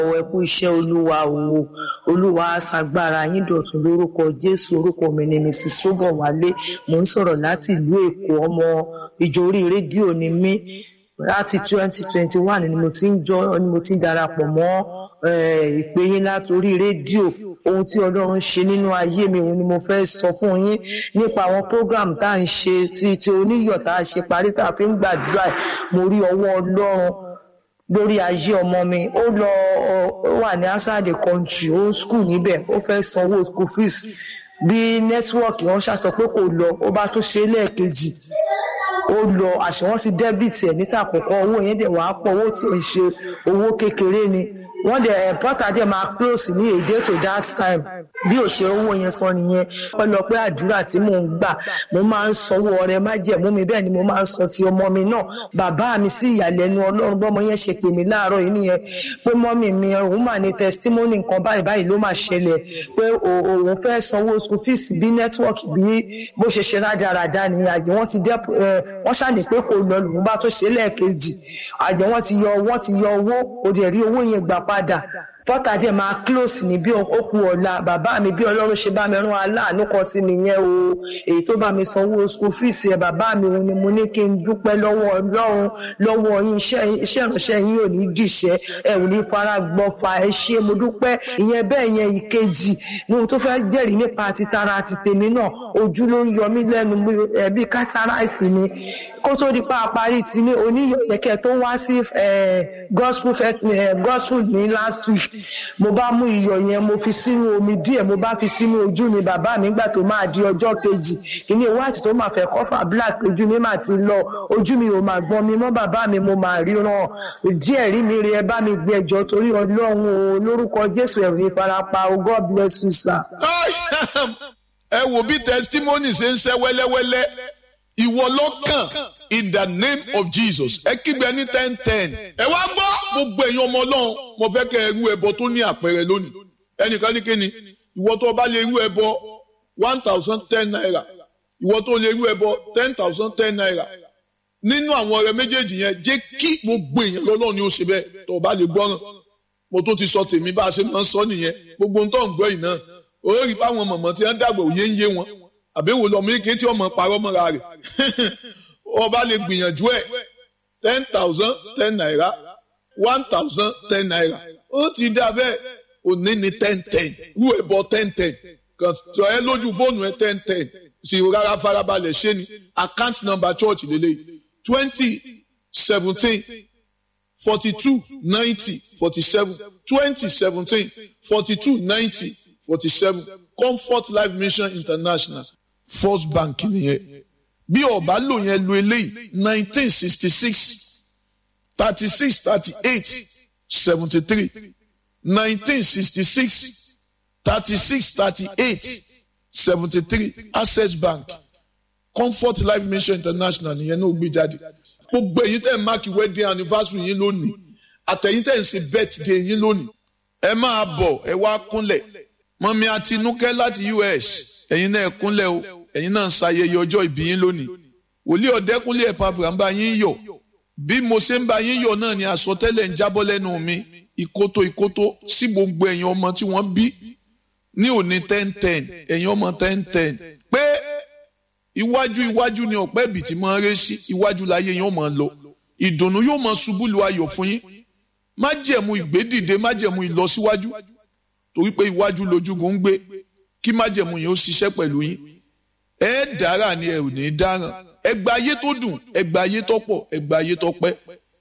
ẹ kú iṣẹ́ olúwa o olúwa aṣàgbára yín dọ̀tun lórúkọ jésù orúkọ mi ni mrs sobowale mò ń sọ̀rọ̀ láti ìlú èkó ọmọ ìjọ orí rédíò ni mí láti twenty twenty one ni mo ti ń jọ ni mo ti ń darapọ̀ mọ́ ìpè yín látòrí rédíò ohun tí ọlọ́run ṣe nínú ayé mi òun ni mo fẹ́ sọ fún yín nípa àwọn program tá à ń ṣe ti ti oníyọ̀ tá a ṣe parí tá a fi ń gbàdúrà mo rí ọwọ́ ọlọ́run lórí ayé ọmọ mi ó lọ ó wà ní outside the country ó ń school níbẹ̀ ó fẹ́ sanwó school fees bí nẹ́tíwọ́ọ̀kì wọn ṣàṣọ pé kò lọ ó bá tó ṣe lẹ́ẹ̀kejì ó lọ àṣẹ wọn ti dẹ́bìtì ẹ̀ níta àkọ́kọ́ owó yẹn dẹ̀ wàá pọ̀ owó tí ò ń ṣe owó kékeré ni wọ́n dẹ̀ pọ́tà dẹ̀ máa close ní èdè to that time bí ò ṣe owó yẹn sọ nìyẹn pẹ́lọpẹ́ àdúrà tí mò ń gbà mo máa ń sanwó ọrẹ májẹ̀mú mi bẹ́ẹ̀ ni mo máa ń sọ ti ọmọ mi náà bàbá mi sí ìyàlẹ́nu ọlọ́run bọ́mọ yẹn ṣe pè mí láàárọ̀ yìí nìyẹn pé mọ́mì mi òun mà ní testimony nǹkan báyìí báyìí ló máa ṣẹlẹ̀ pé òun fẹ́ sanwó school fees bí network bí bó ṣe ṣe rádaràda ni àjẹ́ wọ́n ti dẹ́ wọ́n ṣàní pé kò lọ lòun bá tó ṣe lẹ́ẹ̀kejì àjẹ́ wọ́n ti yọ wọ́n ti yọ owó òdì rí owó yẹn gbà padà pọ́tà díẹ̀ máa close ní bí ó kú ọ̀la bàbá mi bí ọlọ́run ṣe bá mi rán aláàánú kan sí nìyẹn o èyí tó bá mi sanwó school fees ẹ̀ bàbá mi òun ni mo ní kí n dúpẹ́ lọ́wọ́ ọlọ́run lọ́wọ́ yín iṣẹ́ ìránṣẹ́ yín ò ní dìṣẹ́ ẹ ò ní fara gbọ́fà ẹ ṣé mo dúpẹ́ ìyẹn bẹ́ẹ̀ yẹn ìkejì ní ohun tó fẹ́ jẹ́rìí nípa ti tara àti tèmi náà ojú ló ń yọ mí lẹ́nu ẹbí kátàráìsì ni kó tó di pa àparí ti ní oníyẹ̀kẹ́ tó wá sí gospel gospel ní last week mo bá mú iyọ̀ yẹn mo fi sínú omi díẹ̀ mo bá fi sínú ojú mi bàbá mi gbà tó máa di ọjọ́ kejì kíní white tó máa fẹ́ kọ́fà black ojú mi máa ti lọ ojú mi ò máa gbọ́n mi mọ́ bàbá mi mo máa ríran díẹ̀ rí mi rí ẹ bá mi gbé ẹjọ́ torí ọlọ́run o lórúkọ jésù ẹ̀rù ìfarapa o god bless you sir. ẹ wo bí testimony ṣe ń ṣe wẹ́lẹ́wẹ́lẹ́ ìwọ lọ́kàn in the name of jesus ẹ kígbe ní ten ten ẹ wá gbọ́ gbogbo èèyàn ọmọ ọlọ́run mo fẹ́ kẹ́ ẹ rú ẹbọ tó ní àpẹẹrẹ lónìí ẹnìkan ní kíni ìwọ tó bá lè rú ẹbọ one thousand ten naira ìwọ tó lè rú ẹbọ ten thousand ten naira nínú àwọn ọ̀rẹ́ méjèèjì yẹn jẹ́ kí gbogbo èèyàn lọ́lọ́run ni ó ṣe bẹ́ẹ̀ tó bá lè gbọ́ràn mo tó ti sọ tèmi bá a ṣe máa ń sọ nìyẹn gbogbo ohun tó ń gbọ́ yìí náà òórì báwọn mọ̀mọ́ tí wọ́n dàgbà òye ń yé wọn àbẹ̀wò lọ́mọ ike tí ọmọ parọ́ mọ́ra rẹ̀ ọba lè gbìyànjú ẹ̀ ten thousand ten naira one thousand ten naira ó ti dá bẹ́ẹ̀ òní ni ten ten rú ẹ̀ bọ́ ten ten kàn tọ́ ẹ lójú fóònù ẹ ten ten sì rárá farabalẹ̀ ṣé ni account number church lélẹ̀ twenty seventeen forty two ninety forty seven twenty seventeen forty two ninety forty seven comfort life mission international first bank nìyẹn bí ọba lò yẹn lo eléyìí nineteen sixty six thirty six thirty eight seventy three nineteen sixty six thirty six thirty eight seventy three access bank comfort life mission international nìyẹn náà gbé jáde gbogbo èyí tẹ̀ ń máàkì wedding anniversary yín lónìí àtẹ̀yìn tẹ̀ ń ṣe birthday yín lónìí ẹ máa bọ̀ ẹ wá kúnlẹ̀ mọ́mí àtinúkẹ́ láti us ẹ̀yin náà kúnlẹ̀ o ẹ̀yin náà ń ṣayẹyẹ ọjọ́ ìbí yín lónìí wòlíì ọ̀dẹ́kúnlé ẹ̀pàfà ń bá yín yọ̀ bí mo ṣe ń bá yín yọ̀ náà ni àsọtẹ́lẹ̀ ń jábọ́ lẹ́nu mi ìkótó ìkótó sí gbogbo ẹ̀yin ọmọ tí wọ́n bí ní òní ten ten ẹ̀yin ọmọ ten ten pé iwájú iwájú ni ọ̀pẹ́ ibì tí máa ń ré sí iwájú láyé yóò máa lọ ìdùnnú yóò máa ṣubú lu ayọ̀ fún yín májẹ̀mú ìgbédìde májẹ̀mú ìlọsíwájú torí pé iwájú lójúgun ń gbé kí májẹ̀mú yẹn ó ṣiṣẹ́ pẹ̀lú yín ẹ dára ni ẹ ò ní dáràn ẹgbà ayé tó dùn ẹgbà ayé tó pọ̀ ẹgbà ayé tó pẹ́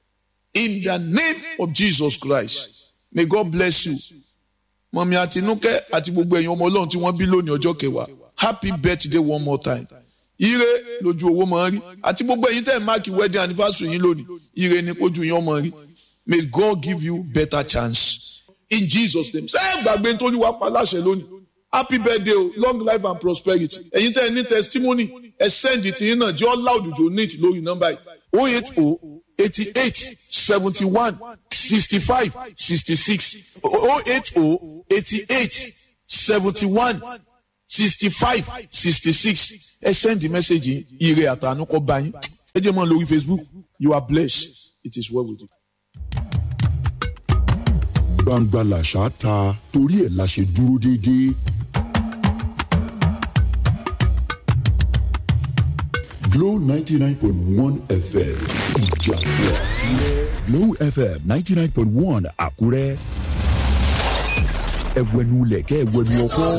in the name of Jesus Christ may God bless you mọ̀mí àtinúkẹ́ àti gbogbo ẹ̀yin ọmọ ọlọ́run tí wọ́n bí lónìí ọjọ́ kẹwàá happy birthday one more time ire lójú owó máa ń rí àti gbogbo ẹ̀yin tẹ́ ẹ̀ máàkì wedding anniversary yín lónìí ire ni kójú yín ọmọ rí may God give you better chance in Jesus name ṣé ẹ gbàgbé nítorí wàá pa láṣẹ lónìí happy birthday o long life and prosperity ẹ̀yin tẹ́ ẹ ní testimony ẹ send it yín náà jẹ́ ọ́ láwùjọ ní lórí nọ́mbà yìí oh eight oh eighty eight seventy one sixty five sixty six oh eight oh eighty eight seventy one sixty five sixty six ẹ send the message yìí ire àtànú kọ bá yín ẹ jẹ́ mọ́ lórí Facebook you are blessed it is well with you. gbangba làṣà ta torí ẹ̀ la ṣe dúró déédéé. Glow ninety nine point one FM Ìjàpọ̀ Glow FM ninety nine point one Àkúrẹ́ ẹ̀wẹ̀nu lẹ̀kẹ́ ẹ̀wẹ̀nu ọkọ́